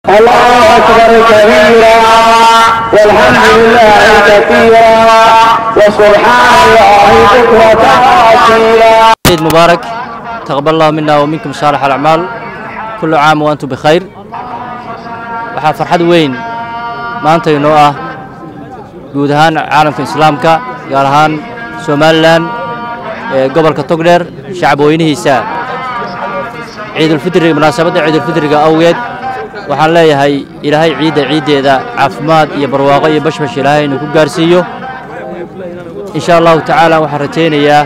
الله أكبر كبيرا والحمد لله كثيرا وسبحان الله بكرة وأصيلا عيد مبارك تقبل الله منا ومنكم صالح الأعمال كل عام وأنتم بخير waxaa farxad weyn maanta inoo ah guud ahaan caalamka islaamka gaar ahaan somalilan ee gobolka togdheer shacab weynihiisa ciidulfidriga munaasabadda ciidulfidriga awgeed waxaan leeyahay ilaahay ciidda ciiddeeda caafimaad iyo barwaaqo iyo bashbash ilaahay inuu ku gaarsiiyo in sha allahu tacaala waxaan rajaynayaa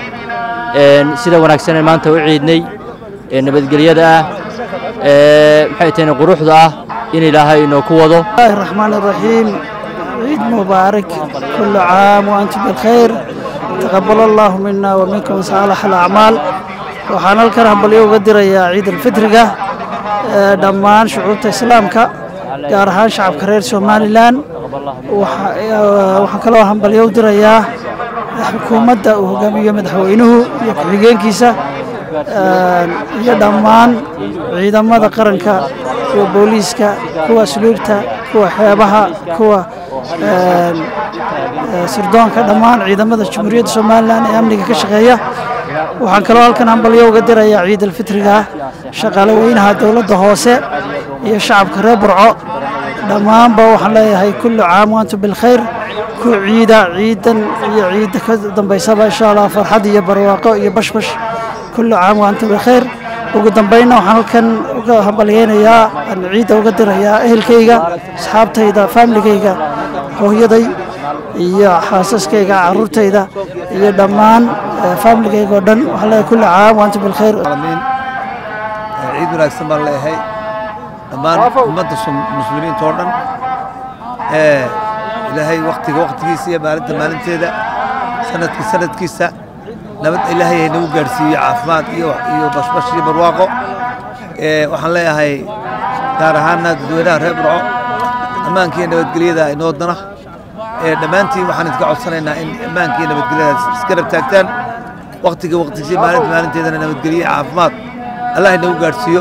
sida wanaagsan ee maanta u ciidnay ee nabadgelyada ah ee maxay tahayne quruxda ah in ilaahay inoo ku wado الله الرحمن الرحيم عيد مبارك كل عام وأنتم بالخير تقبل الله منا ومنكم صالح الأعمال waxaan halkan hambalyo uga dirayaa ciid alfitriga ee dhammaan shucuubta islaamka gaar ahaan shacabka reer somalilan waxa- ee, waxaan kaloo hambalyo u dirayaa xukuumadda uu hogaamiyo madaxweynuhu iyo ku-xigeenkiisa ee, iyo dhammaan ciidamada qaranka kuwa booliiska kuwa asluubta kuwa xeebaha kuwa ee, ee, sirdoonka dhammaan ciidamada jamhuuriyadda somalilan ee amniga ka shaqeeya waxaan kaloo halkan hambalyo uga dirayaa ciid alfitriga shaqaale weynaha dowladda hoose iyo shacabka reer burco dhammaanba waxaan leeyahay kullu caam waantum bilkhayr ku ciida ciidan iyo ciidda ka dambaysaba insha allah farxad iyo barwaaqo iyo bashbash kullu caam waantum bilkhayr ugu dambaynna waxaan halkan uga hambalyeynayaa aan ciidda uga dirayaa ehelkayga asxaabtayda faamiligayga hooyaday iyo xaasaskayga caruurtayda iyo dhammaan eh, faamiligayga oo dhan waxaan leeyahay kulli caam waantum bilkhayr العالمين ciid wanaagsan baan leeyahay dhammaan ummadda sum- muslimiinta oo dhan ee ilaahay waktiga waktigiisa iyo maalinta maalinteeda sanadka sanadkiisa nabad ilaahay hay nagu gaadhsiiyo caafimaad iyo iyo bashbash iyo barwaaqo ee waxaan leeyahay gaar ahaana dadweynaha reer burco ammaanka iyo nabadgelyada inoo dana ee dhammaantiin waxaan idinka codsanaynaa in ammaanka iyo nabadgelyada isgarab taagtaan waktiga waktigiisa maalinta maalinteedana nabadgelyo iyo caafimaad allah inagu gaadhsiiyo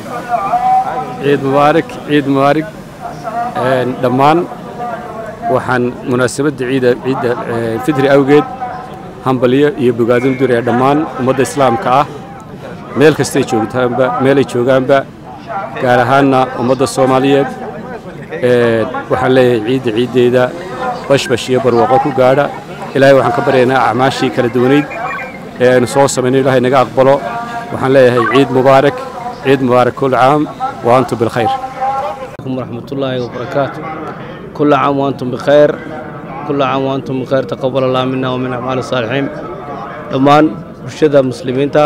ciid mubaarak ciid mubaarak Een, dhammaan waxaan munaasabadda ciida ciidda ee, fitri awgeed hambalyo iyo bogaadin u diraya dhammaan ummadda islaamka ah meel kastay joogtaanba meelay joogaanba gaar ahaanna ummadda soomaaliyeed Ee, waxaan leeyahay ciidda ciiddeeda bashbash iyo barwaaqo ku gaadha ilaahay waxaan ka baryaynaa acmaashii kala duwanayd ee aynu soo samayno ilaahay naga aqbalo waxaan leeyahay ciid mubaarak ciid mubaarak kul caam wa antum bilkhayr عليكم ورحمة الله وبركاته كل عام وأنتم بخير كل عام وأنتم بخير تقبل الله منا ومن أعمال الصالحين dhammaan bulshada muslimiinta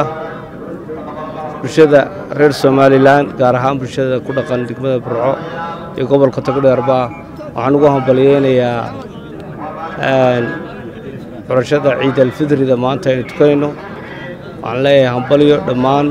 bulshada reer somalilan gaar ahaan bulshada ku dhaqan degmada burco iyo gobolka togdheerba waxaan ugu hambalyeynayaa een, xurashada ciid alfidrida maanta aynu tukanayno waxaan leeyahay hambalyo dhammaan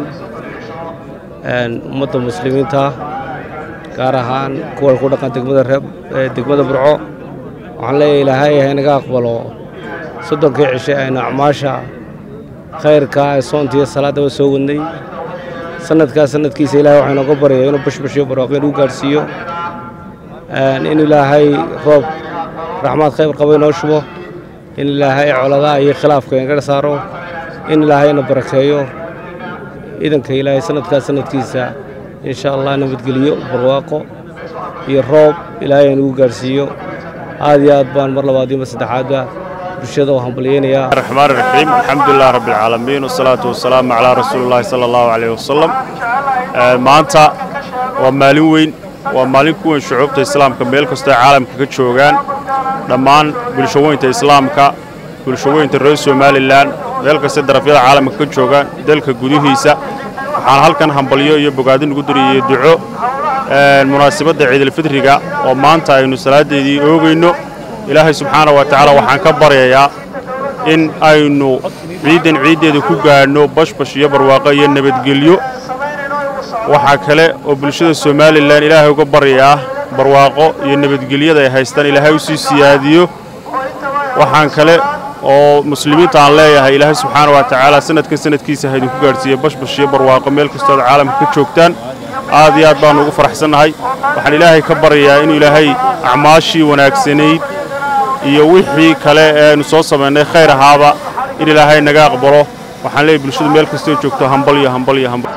een, ummadda muslimiinta gaar ahaan kuwa ku dhaqan degmada reeb ee degmada burco waxaan leeyahay ilaahay ha inaga aqbalo soddonkii cishe aynu acmaasha khayrka ee soontiiyo salaadaba soo wadnay sanadkaa sanadkiisa ilaahay waxaa inooga baryayaa inuu bashbashiyo barwaaqo inuu gaadhsiiyo Een, in ilaahay roob raxmaad khayr qaba inoo shubo in ilaahay coladaha iyo khilaafka inaga saaro in ilaahayna barakeeyo idanka ilaahay sanadkaa sanadkiisa insha allah nabadgeliyo barwaaqo iyo roob ilaahay inagu gaadhsiiyo aad iyo aad baan mar labaad iyo mar saddexaadba bulshada u hambalyeynayaa الرحمن الرحيم الحمد لله رب العالمين والصلاة والسلام على رسول الله صلى الله عليه وسلم آه، maanta waa maalin weyn waa maalin ku weyn shucuubta islaamka meel kastoo ay caalamka ka joogaan dhammaan bulshaweynta islaamka bulshaweynta reer somalilan meel kastay darafyada caalamka ka joogaan dalka gudihiisa waxaan halkan hambalyo iyo bogaadin ugu diriyey duco آه، munaasabadda ciidulfitriga oo maanta aynu salaadeedii oogayno ilaahay subxaana wa tacaala waxaan ka baryayaa in aynu ciidan ciiddeeda ku gaadhno bashbash iyo barwaaqo iyo nabadgelyo waxaa kale oo bulshada somalilan ilaahay uga baryayaa barwaaqo iyo nabadgelyada ay haystaan ilaahay u sii siyaadiyo waxaan kale oo muslimiinta aan leeyahay ilaahay subxaana wa tacaala sanadkan sanadkiisa ha idinku gaadhsiiya bashbash iyo barwaaqo meel kastoo aad caalamka ka joogtaan aad iyo aad baannu ugu faraxsannahay waxaan ilaahay ka baryayaa inuu ilaahay acmaashii wanaagsanayd iyo wixii kale ee aynu soo samaynay khayr ahaaba in ilaahay naga aqbalo waxaan leeyahay bulshadu meel kastoo joogto hambal iyo hambal iyo hambal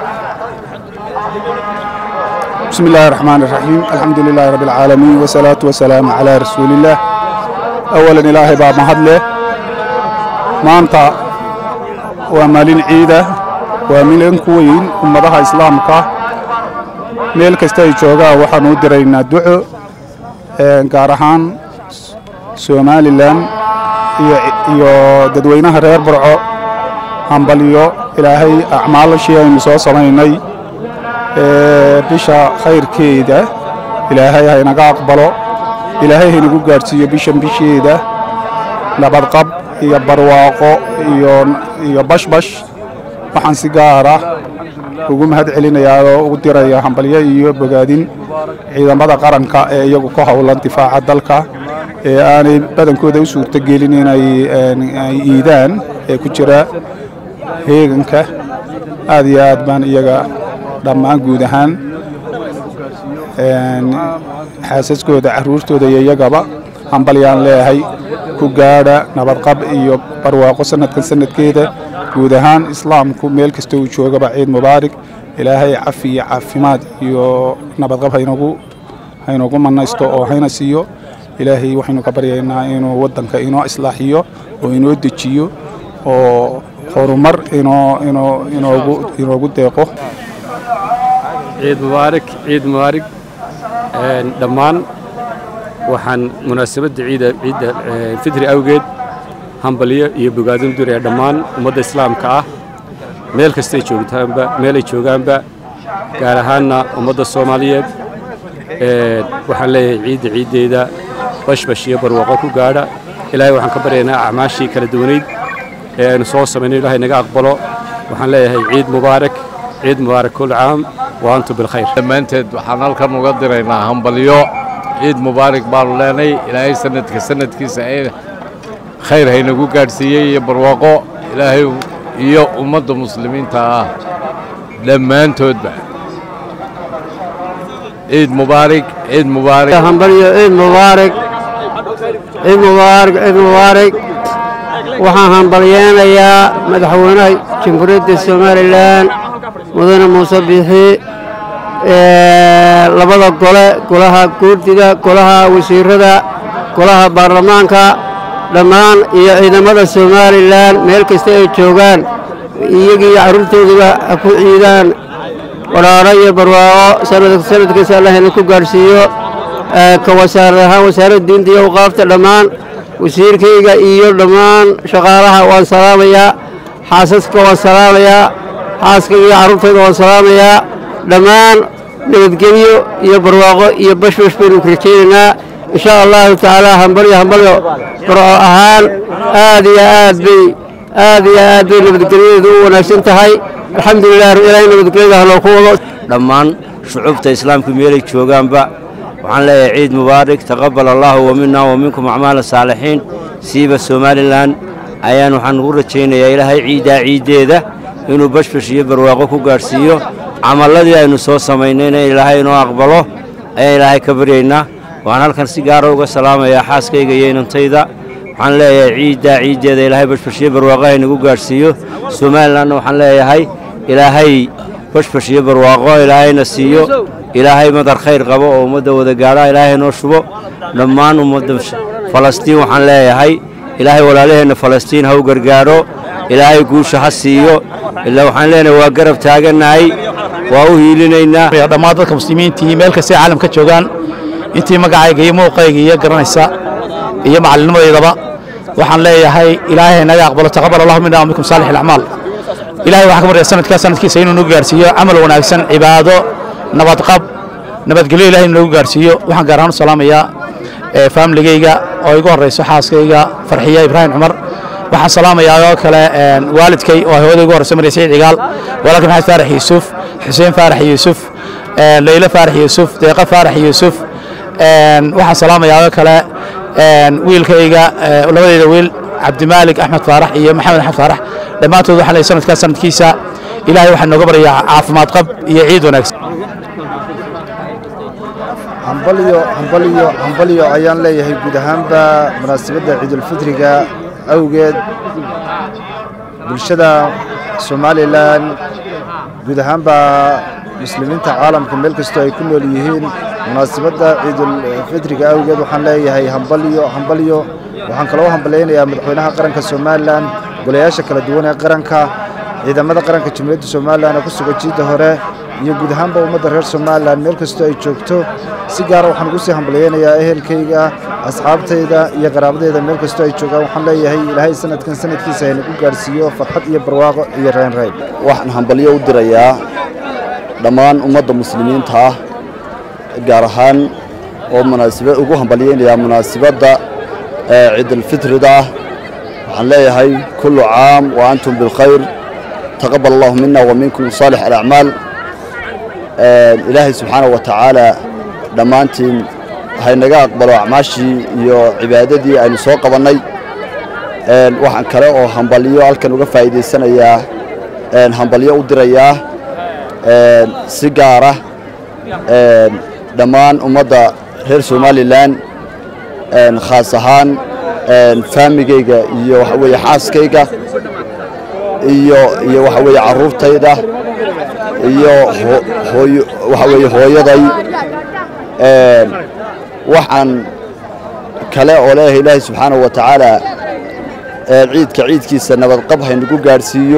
بسم الله الرحمن الرحيم الحمد لله رب العالمين والصلاة والسلام على رسول الله أولا إلهي باب مهدله ما أنت ومالين عيدة ومالين كوين أمضها إسلامك meel kasta ay joogaan waxaan u diraynaa duco gaar ahaan somalilan iyo dadweynaha reer burco hambalyo ilaahay acmaalashii aynu soo samaynay bisha khayrkeeda ilaahay haynaga aqbalo ilaahay haynagu gaadhsiiyo bishan bisheeda nabadqab iyo barwaaqo iyo bashbash waxaan si gaara ugu mahad celinayaa oo ugu diraya hambalyo iyo bogaadin ciidamada qaranka ee iyagu ka howlan difaaca dalka ee aanay badankooda u suurtogelin inay iidaan ee ku jira heeganka aad iyo aad baan iyaga dhammaan guud ahaan xaasaskooda caruurtooda iyo iyagaba hambalyaan leeyahay ku gaadha nabadqab iyo barwaaqo sanadkan sanadkeeda guud ahaan islaamku meel kasta uu joogaba ciid mubaarig ilaahay cafi iyo caafimaad iyo nabadqab haynagu haynagu manaysto oo hayna siiyo ilaahay waxaynu ka baryaynaa inuu waddanka inoo islaaxiyo oo inoo dejiyo oo horumar inoo inoo inoogu inoogu deeqo ciid mubaarak ciid mubaarig dhammaan waxaan munaasabadda ciida ciidda fitri awgeed hambalyo iyo bogaadin duraya dhammaan ummadda islaamka ah meel kastay joogtaanba meelay joogaanba gaar ahaanna ummadda soomaaliyeed waxaan leeyahay ciidda ciiddeeda bashbash iyo barwaaqo ku gaadha ilaahay waxaan ka baryaynaa acmaashii kala duwanayd ee aynu soo samayno ilaahay naga aqbalo waxaan leeyahay ciid mubaarak ciid mubaarak kul caam wa antum bilkhayr dhammaanteed waxaan halkan uga diraynaa hambalyo ciid mubaarak baanu leenay ilaahay sanadka sanadkiisa ee khayr haynagu gaadhsiiyey iyo barwaaqo ilaahay iyo ummadda muslimiinta ah dhammaantoodba ciid mubaarak ciid mubaarak hambalyo ciid mubaarak ciid mubaarak ciid mubaarak waxaan hambalyeenayaa madaxweynaha jamhuuriyadda somalilan mudane muuse biixi labada gole golaha guurdiga golaha wasiirada golaha baarlamaanka dhammaan iyo ciidamada somalilan meel kasta ay joogaan iyagii carruurtooduba ha ku ciidaan waraaro iyo barwaaqo sanadkiisa allahna ku gaadhsiiyo ka wasaarad ahaan wasaaradda diinta iyo awqaafta dhammaan wasiirkayga iyo dhammaan shaqaalaha waan salaamayaa xaasaska waan salaamayaa xaaskayga iyo carruurtayda waan salaamayaa dhammaan nabadgelyo iyo barwaaqo iyo bashbash baynu rajaynaynaa in sha allahu tacaala hambalyo hambalyo barco ahaan aad iyo aad bay aad iyo aad bay nabadgelyadeedu u wanaagsan tahay alxamdulilah ilaahay nabadgelyada haloo ku wado dhammaan shucuubta islaamka meelay joogaanba waxaan leeyahay ciid mubaarak taqabal allaahu wa minna wa minkum acmaala saalixiin siiba somalilan ayaan waxaan ugu rajaynayaa ilaahay ciiddaa ciiddeeda inuu bashbash iyo barwaaqo ku gaadhsiiyo camalladii aynu soo samaynayna ilaahay inoo aqbalo ayaan ilaahay ka baryaynaa waxaan halkan si gaara uga salaamayaa xaaskayga iyo inantayda waxaan leeyahay ciiddaa ciiddeeda ilaahay bashbash iyo barwaaqo haynagu gaadhsiiyo somalilanna waxaan leeyahay ilaahay bashbash iyo barwaaqo ilaahayna siiyo ilaahay madar khayr qabo oo ummadda wada gaadha ilaahay noo shubo dhammaan ummadda falastiin waxaan leeyahay ilaahay walaalaheenna falastiin ha u gargaaro ilaahay guusha ha siiyo ilaa waxaan leenahay waa garab taagannahay waa u hiilinaynaa dhammaan dadka muslimiintii meel kastay caalamka joogaan intii magacayga iyo muuqayga iyo garanaysa iyo macallinimadeydaba waxaan leeyahay ilaahay naga aqbalo taqabal allahu minna wa minkum saalix alacmaal ilaahay waxaan ka baryaa sanadkaa sanadkiisa inuu nagu gaarsiiyo camal wanaagsan cibaado nabadqab nabadgelyo ilahay inuu nagu gaarsiiyo waxaan gaar ahaan u salaamayaa faamiligayga oo igu horrayso xaaskayga farxiya ibraahim cumar waxaan salaamayaa oo kale waalidkay oo hooyada igu horrayso marya saciid cigaal walaalka maxamed faarax yuusuf xuseen faarax yuusuf leylo faarax yuusuf deeqa faarax yuusuf waxaan salaamayaa oo kale wiilkayga labadeyda wiil cabdimaalig axmed faarax iyo maxamed axmed faarax dhammaantood waxaan leeyahay sanadkaa sanadkiisa ilaahay waxaan nooga baryaa caafimaad qab iyo ciid wanaagsan hambalyo hambalyo hambalyo ayaan leeyahay guud ahaanba munaasabadda ciidulfitriga awgeed bulshada somalilan guud ahaanba muslimiinta caalamka meel kastoo ay ku nool yihiin munaasabadda ciidulfitriga awgeed waxaan leeyahay hambalyo hambalyo waxaan kaloo hambalyaynayaa madaxweynaha qaranka somalilan golayaasha kala duwan ee qaranka ciidamada qaranka jamhuuriyadda somalilan ee ku sugan jiidda hore iyo guud ahaanba ummadda reer somalilan meel kastoo ay joogto si gaara waxaan ugu sii hambalyaynayaa ehelkayga asxaabtayda iyo qaraabadayda meel kastoo ay joogaan waxaan leeyahay ilaahay sanadkan sanadkiisa haynagu gaadhsiiyo farxad iyo barwaaqo iyo reynreyn waxaan hambalyo u dirayaa dhammaan ummadda muslimiinta ah gaar ahaan oo munaasabad ugu hambalyaynayaa munaasabadda ciidulfitrida ah waxaan leeyahay kullu caam wa antum bilkhayr taqabal allahu mina wa minkum saalix alacmaal ilaahay subxaana wa tacaala dhammaantiin haynaga aqbalo acmaashii iyo cibaadadii aynu soo qabannay waxaan kale oo hambalyo halkan uga faa'iidaysanayaa hambalyo u dirayaa si gaara dhammaan ummadda reer somalilan khaas ahaan faamigayga iyo waxa weeye xaaskayga iyo iyo waxa weeye carruurtayda iyo hooyo waxa weeye hooyaday waxaan kale oo leeyahay ilaahay subxaanahu wa tacaala ciidka ciidkiisa nabadqab haynagu gaadhsiiyo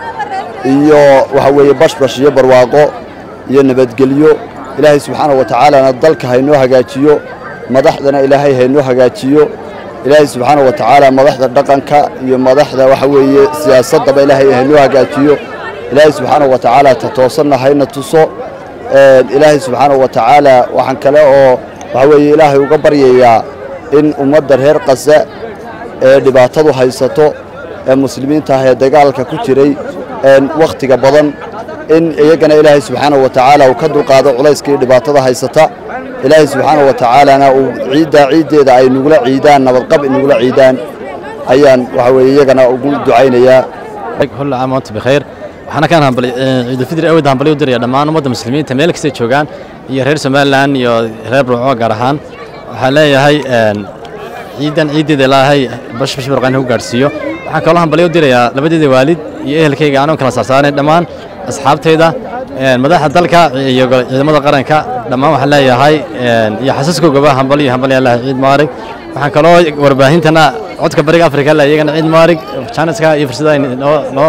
iyo waxa weeye bashbash iyo barwaaqo iyo nabadgelyo ilaahay subxaanahu wa tacaalana dalka haynoo hagaajiyo madaxdana ilaahay haynoo hagaajiyo ilaahay subxaanahu wa tacaala madaxda dhaqanka iyo madaxda waxa weeye siyaasaddaba ilaahay haynoo hagaajiyo ilaahay subxaanahu wa tacaala ta toosanna hayna tuso ilaahay subxaanahu wa tacaala waxaan kale oo waxa weeye ilaahay uga baryayaa in ummadda reer qasa ee dhibaatadu haysato ee muslimiinta ah ee dagaalka ku jiray wakhtiga badan in iyagana ilaahay subxaanahu wa tacaala uu ka dulqaado culayska iyo dhibaatada haysata ilaahay subxaanahu wa tacaalana uu ciiddaa ciiddeeda ay nugula ciidaan nabadqab inugula ciidaan ayaan waxa weeye iyagana ugu ducaynayaa كل عام وانتم بخير waxaana kaan hambali ciidulfidri awgeed hambali u diraya dhammaan ummadda muslimiinta meel kastay joogaan iyo reer somalilan iyo reer burco gaar ahaan waxaan leeyahay ciidan ciiddeeda ilaahay bash bash barqaan ku gaadhsiiyo waxaan kaloo hambali u dirayaa labadeeda waalid iyo ehelkayga aanoo kala saarsaanay dhammaan asxaabtayda madaxda dalka iyo ciidamada qaranka dhammaan waxaan leeyahay iyo xasaskoogaba hambali iyo hambali allah ciid maarig waxaan kaloo warbaahintana codka bariga afrika le iyagana ciid maarig janiska iyo fursadaha noo noo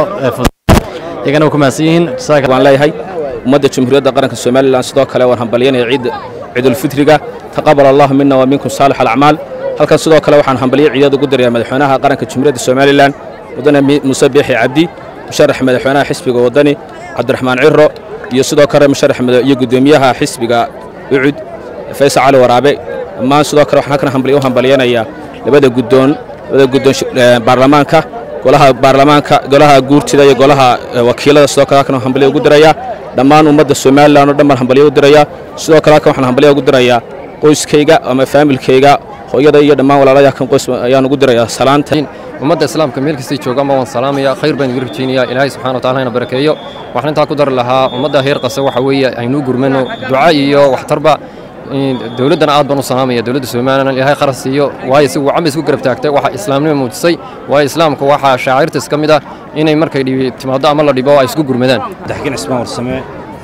iyagana ku mahadsan yihiin waan leeyahay ummadda jamhuuriyadda qaranka somalilan sidoo kale waan hambalyanaya ciid ciidulfitriga taqabal allahu mina wa minkum saalix alacmaal halkan sidoo kale waxaan hambalyo ciidad ugu dirayaa madaxweynaha qaranka jamhuuriyadda somalilan wadane muuse biixi cabdi musharax madaxweynaha xisbiga wadani cabdiraxmaan ciro iyo sidoo kale musharax iyo guddoomiyaha xisbiga ucud faysal cali waraabe dhammaan sidoo kale waxaan halkan hambalyo u hambalyanayaa labada guddoon labada guddoon baarlamaanka golaha baarlamaanka golaha guurtida iyo golaha wakiilada sidoo kale halkan hambalyo ugu dirayaa dhammaan ummadda somalilan oo dhan baan hambalyo u dirayaa sidoo kale halkan waxaan hambalyo ugu dirayaa qoyskayga ama faamilkayga hooyada iyo dhammaan walaalaya kan qoys ayaan ugu dirayaa salaanta ummadda islaamka meel kastay joogaanba waan salaamaya khayr baan idin rajaynayaa ilaahay subxana wataala hayna barakeeyo waxaan intaa ku dari lahaa ummadda heer qase waxa weeye aynuu gurmano duca iyo waxtarba dowladdana aad baan u salaamaya dowladda somalilan ilaahay qaras siiyo waayo si wacan bay isku garab taagtay waxa islaamnimo muujisay waayo islaamka waxaa shaacirtas ka mid ah inay markay dhibi timaado ama la dhibo ay isku gurmadaan daxkin cismaan warsame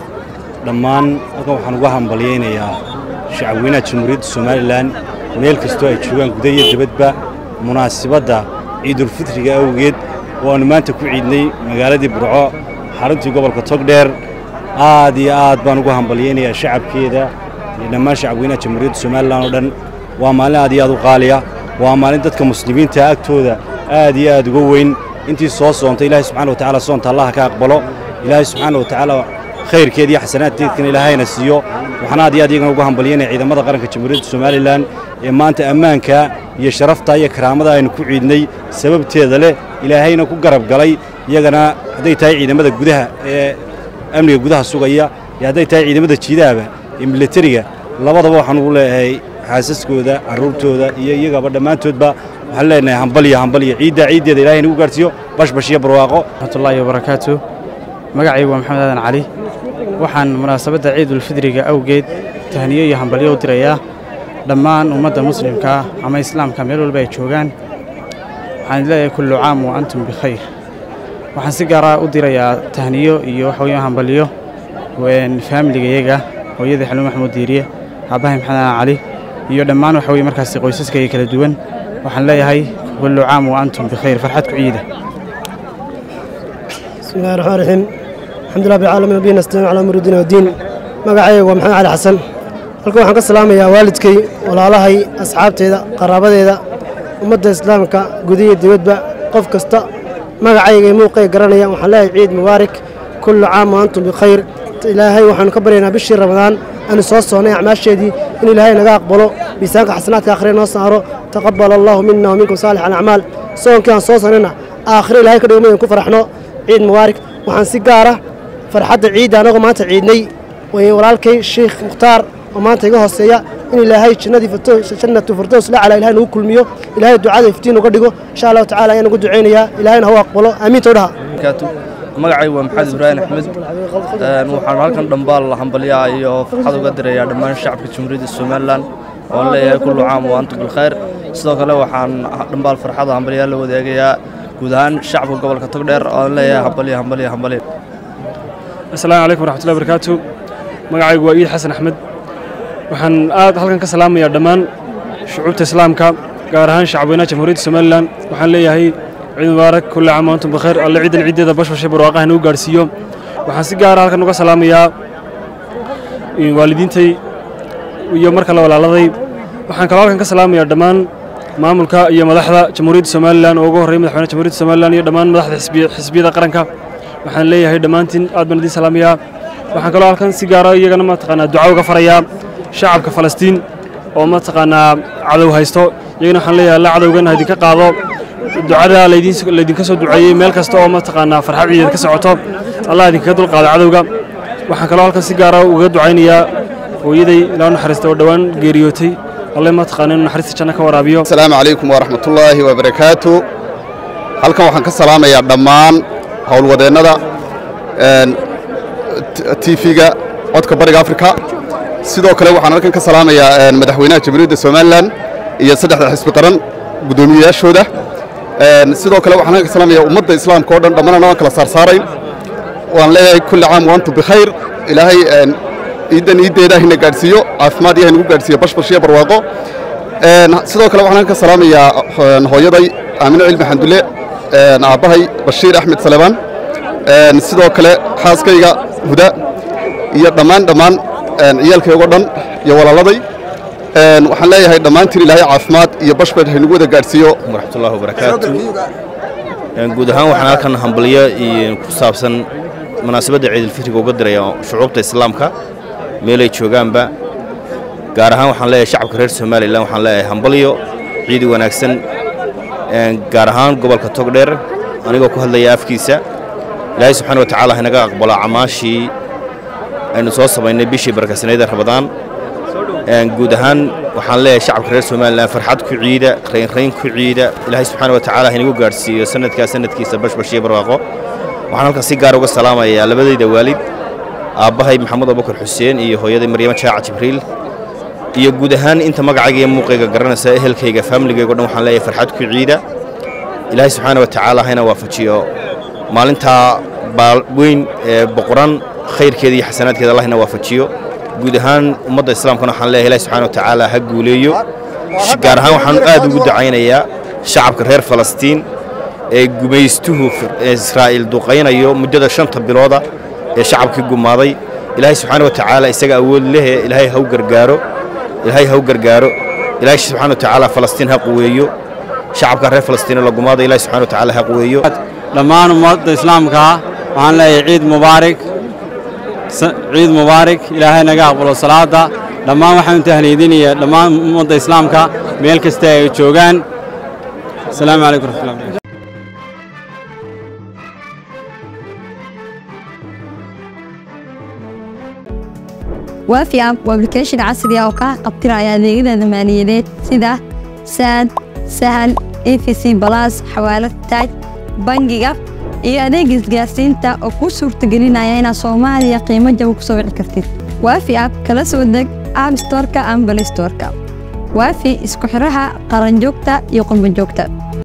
dhammaan halkan waxaan uga hambalyaynayaa shacabweynaha jamhuuriyadda somalilan meel kastoo ay joogaan guda iyo dibadba munaasibadda ciidulfitriga awgeed oo aanu maanta ku ciidnay magaaladii burco xaruntii gobolka togdheer aad iyo aad baan ugu hambalyaynayaa shacabkeeda iyo dhammaan shacabweynaha jamhuuriyadda somalilan oo dhan waa maalin aad iyo aad u qaaliya waa maalin dadka muslimiinta agtooda aad iyo aad uga weyn intii soo soontay ilaahay subxana wa tacaala soonta allaha ka aqbalo ilaahay subxaana wa tacaala khayrkeed iyo xasanaadkeedkana ilaahayna siiyo waxaan aad iyo aad iyagana ugu hambalyanaya ciidamada qaranka jamhuuriyadda somalilan ee maanta ammaanka iyo sharafta iyo karaamada aynu ku ciidnay sababteeda leh ilaahayna ku garab galay iyagana hadday tahay ciidamada gudaha ee amniga gudaha sugaya iyo hadday tahay ciidamada jiidahaba iyo milatariga labadaba waxaan ugu leeyahay xaasaskooda carruurtooda iyo iyagaba dhammaantoodba waxaan leenahay hambalya hambalya ciidda ciiddeeda ilahay nagu gaarsiiyo bashbash iyo barwaaqo raxmatullaahi wabarakaatu magacaygu waa maxamed aadan cali waxaan munaasabadda ciidulfidriga awgeed tahniyo iyo hambalyo u dirayaa dhammaan ummadda muslimka ama islaamka meel walba ay joogaan waxaan leeyahay kullu caam wa antum bikhayr waxaan si gaara u dirayaa tahniyo iyo waxa weeye hambalyo faamiligayaga hooyadii xaluun maxamuud diiriye aabbahay maxamed cali iyo dhammaan waxa weye markaasi qoysaskayga kala duwan waxaan leeyahay kullu caam wa antum bikhayr farxad ku ciida بسم الله الرحمن الرحيم الحمد لله بالعالمين وبه نستعين على امر الدين والدين magacayga waa maxamed cali xasan halkan waxaan ka salaamayaa waalidkay walaalahay asxaabteeda qaraabadeeda ummadda islaamka gudiya dibadba qof kasta magacayga iyo muuqay garanaya waxaan leeyahay ciid mubaarak kullu caam wa antum bikhayr ilaahay waxaanu ka baryaynaa bishii ramadaan aanu soo soonnay acmaasheedii in ilaahay naga aqbalo miisaanka xasanaadka aakhire noo saaro taqabal allahu mina wa minkum saalix alacmaal soonkii aan soo sonnayna aakhire ilaahay ka dhigo midaan ku faraxno ciid mubaarak waxaan si gaara farxadda ciidda anagoo maanta ciidnay way walaalkay sheekh mukhtaar oo maanta iga hooseeya in ilaahay jannadii jannatu firdows lacala ilahay nagu kulmiyo ilaahay ducada iftiin uga dhigo insha allahu tacala ayaan ugu ducaynayaa ilaahayna ha u aqbalo aamiinta dhaha magacay waa maxamed ibraahim axmed waxaan halkan dhambaal hambalyaha iyo farxad uga dirayaa dhammaan shacabka jamhuuriyadda somalilan oon leeyahay kullu caam wa antum bilkhayr sidoo kale waxaan dhambaal farxada hambalyaha la wadaagayaa guud ahaan shacabka gobolka togdheer oon leeyahay hambalya hambalya hambalya asalaamu calaykum waraxmatullahi barakaatu magacaygu waa iid xasan axmed waxaan aad halkan ka salaamayaa dhammaan shucuubta islaamka gaar ahaan shacabweynaha jamhuuriyadda somalilan waxaan leeyahay ciid mubaarak kulli caam wa antum bikhayr alle ciidan ciiddeeda bashbashay barwaaqaha nagu gaarsiiyo waxaan si gaara halkan uga salaamayaa waalidiintay iyo mar kale walaaladay waxaan kaloo halkan ka salaamayaa dhammaan maamulka iyo madaxda jamhuuriyadda somalilan oo ugu horreeya madaxweynaha jamhuuriyadda somalilan iyo dhammaan madaxda xisbiyada qaranka waxaan leeyahay dhammaantiin aad baan idiin salaamayaa waxaan kaloo halkan si gaara iyagana mataqaanaa duca uga farayaa shacabka falastiin oo mataqaanaa cadow haysto iyagana waxaan leeyahay alla cadowgan ha idinka qaado ducada laydinka soo duceeyey meel kasta oo mataqaanaa farxad ciideed ka socoto allah idinkaga dulqaado cadowga waxaan kaloo halkan si gaara uga ducaynayaa hooyaday ilaa naxariista oo dhowaan geeriyootay alle mataqaana inuu naxariista janno ka waraabiyo asalaamu calaykum waraxmatullaahi wabarakaatu halkan waxaan ka salaamayaa dhammaan howlwadeennada tv-ga codka bariga afrika sidoo kale waxaan halkan ka salaamayaa madaxweynaha jamhuuriyadda somalilan iyo saddexda xisbi qaran guddoomiyeyaashooda sidoo kale waxaan halkan ka salaamayaa ummadda islaamka oo dhan dhammaan aan kala saarsaarayn waan leeyahay kulli caam wa antum bikhayr ilaahay ciidan ciiddeeda hina gaadhsiiyo caafimaad iyo hinagu gaadhsiiyo bashbash iyo barwaaqo sidoo kale waxaan halkan ka salaamayaa hooyaday aamine cilmi xandulle aabbahay bashiir axmed salebaan sidoo kale xaaskayga huda iyo dhammaan dhammaan ciyaalkaygo dhan iyo walaaladay waxaan leeyahay dhammaantiin ilaahay caafimaad iyo bashbash haynagu wada gaadhsiiyo waraxmatullahi wabarakaatu guud ahaan waxaan halkan hambalyo iyo ku saabsan munaasabadda ciidulfitriga uga diraya shucuubta islaamka meelay joogaanba gaar ahaan waxaan leeyahay shacabka reer somalilan waxaan leeyahay hambalyo ciidi wanaagsan gaar ahaan gobolka togdheer anigoo ku hadlaya afkiisa ilaahay subxaana wa tacaala haynaga aqbalo camaashii aynu soo samaynay bishii barakasnayd ramadaan guud ahaan waxaan leeyahay shacabka reer somalilan farxad ku ciida raynrayn ku ciida ilaahay subxaana wa tacaala haynagu gaadhsiiyo sanadkaa sanadkiisa bashbash iyo barwaaqo waxaan halkan si gaar uga salaamayaa labadayda waalid aabbahay maxamed abubakar xuseen iyo hooyaday maryamo jaaca jibriil iyo guud ahaan inta magacayga iyo muuqayga garanaysa ehelkayga faamiligaygo dhan waxaan leeyahay farxad ku ciida ilaahay subxaana wa tacaala hayna waafajiyo maalintaa weyn ee boqoran khayrkeeda iyo xasanaadkeeda allahna waafajiyo guud ahaan ummadda islaamkana waxaan leeyahay ilahi subxana wa tacaala ha guuleeyo gaar ahaan waxaan aad ugu ducaynayaa shacabka reer falastiin ee gumaystuhu israa'iil duqaynayo muddada shanta bilooda ee shacabkii gumaaday ilaahay subxaana wa tacaala isaga awood lehe ilaahay ha u gargaaro ilaahay ha u gargaaro ilaahay subxaana wa tacaala falastiin ha quweeyo shacabka reer falastiin la gumaaday ilaahay subxaana wa tacaala ha quweeyo dhammaan ummadda islaamka waxaan leeyahay ciid mubaarak ciid mubaarak ilaahay naga aqbalo salaada dhammaan waxaan tahniidinayaa dhammaan ummadda islaamka meel kasta ay joogaan asalaamu calaykum raxmatullahi waafi app waa application casri ah oo kaa qabtiraya adeegyada maaliyadeed sida saad sahal efc balas xawaalad taaj bangiga iyo adeega isgaarsiinta oo kuu suurtagelinaya inaad soomaaliya qiimo jaba ku soo wici kartid waafi app kala soo deg app storeka ama play storeka waafi isku xiraha qaranjoogta iyo qurbanjoogta